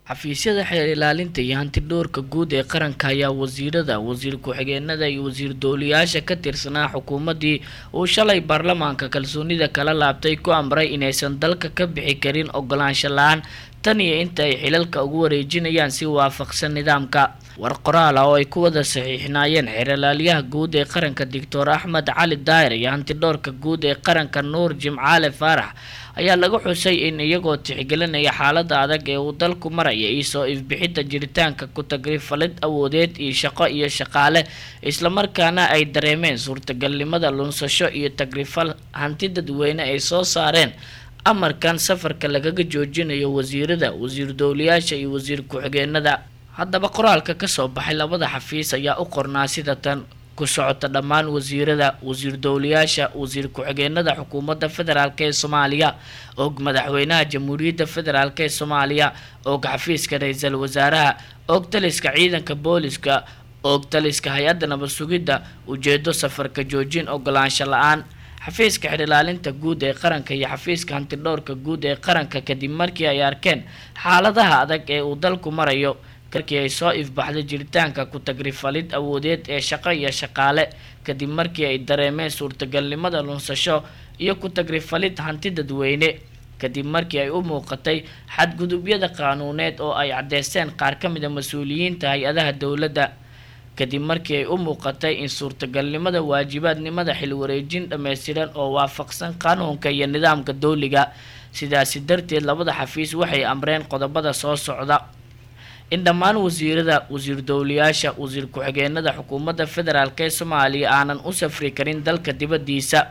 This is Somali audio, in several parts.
xafiisyada xeer ilaalinta iyo hantidhowrka guud ee qaranka ayaa wasiirada wasiir ku-xigeenada iyo wasiir dooliyaasha ka tirsanaa xukuumaddii uu shalay baarlamaanka kalsoonida kala laabtay ku amray inaysan dalka ka bixi karin ogolaansho la-aan tan iyo inta ay xilalka ugu wareejinayaan si waafaqsan nidaamka war qoraal ah oo ay ku wada saxiixnaayeen xeeralaalyaha guud ee qaranka doctor axmed cali daahir iyo hantidhowrka guud ee qaranka nuur jimcaale faarax ayaa laga xusay in iyagoo tixgelinaya xaalada adag ee uu dalku maraya iyo soo ifbixinta jiritaanka ku-tagrifalid awoodeed iyo shaqo iyo shaqaale islamarkaana ay dareemeen suurtagalnimada lunsasho iyo tagrifal hanti dadweyne ay soo saareen amarkan safarka lagaga joojinayo wasiirada wasiir dowlayaasha iyo wasiir ku-xigeenada haddaba qoraalka kasoo baxay labada xafiis ayaa u qornaa sida tan ku socota dhammaan wasiirada wasiir dowlayaasha wasiir ku-xigeenada xukuumadda federaalk ee soomaaliya og madaxweynaha jamhuuriyadda federaalk ee soomaaliya og xafiiska ra-iisul wasaaraha og taliska ciidanka booliska og taliska hay-adda nabad sugidda ujeedo safarka joojin ogolaansho la-aan xafiiska xidhilaalinta guud ee qaranka iyo xafiiska hantidhowrka guud ee qaranka kadib markii ay arkeen xaaladaha adag ee uu dalku marayo markii ay soo ifbaxday jiritaanka ku-tagrifalid awoodeed ee shaqo iyo shaqaale kadib markii ay dareemeen suurtagalnimada lunsasho iyo ku-tagrifalid hanti dadweyne kadib markii ay u muuqatay xadgudubyada qaanuuneed oo ay caddeysteen qaar ka mida mas-uuliyiinta hay-adaha dowladda kadib markii ay u muuqatay in suurtagalnimada waajibaadnimada xilwareejin dhammaystiran oo waafaqsan qanuunka iyo nidaamka dowliga sidaasi darteed labada xafiis waxay amreen qodobada soo socda in dhammaan wasiirada wasiir dowlayaasha wasiir ku-xigeenada xukuumadda federaalk ee soomaaliya aanan u safri karin dalka dibaddiisa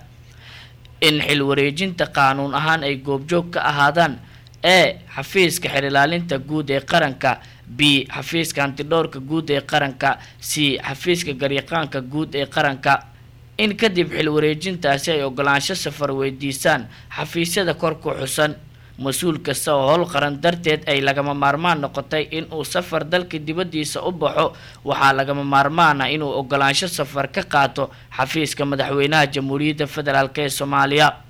in xil wareejinta qaanuun ahaan ay goobjoog ka ahaadaan e xafiiska xerilaalinta guud ee qaranka b xafiiska hantidhowrka guud ee qaranka c xafiiska garyaqaanka guud ee qaranka in kadib xil wareejintaasi ay ogolaansho safar weydiisaan xafiisyada kor ku xusan mas-uul kasta oo howl qaran darteed ay lagama maarmaan noqotay in uu safar dalka dibaddiisa u baxo waxaa lagama maarmaana inuu ogolaansho safar ka qaato xafiiska madaxweynaha jamhuuriyadda federaalk ee soomaaliya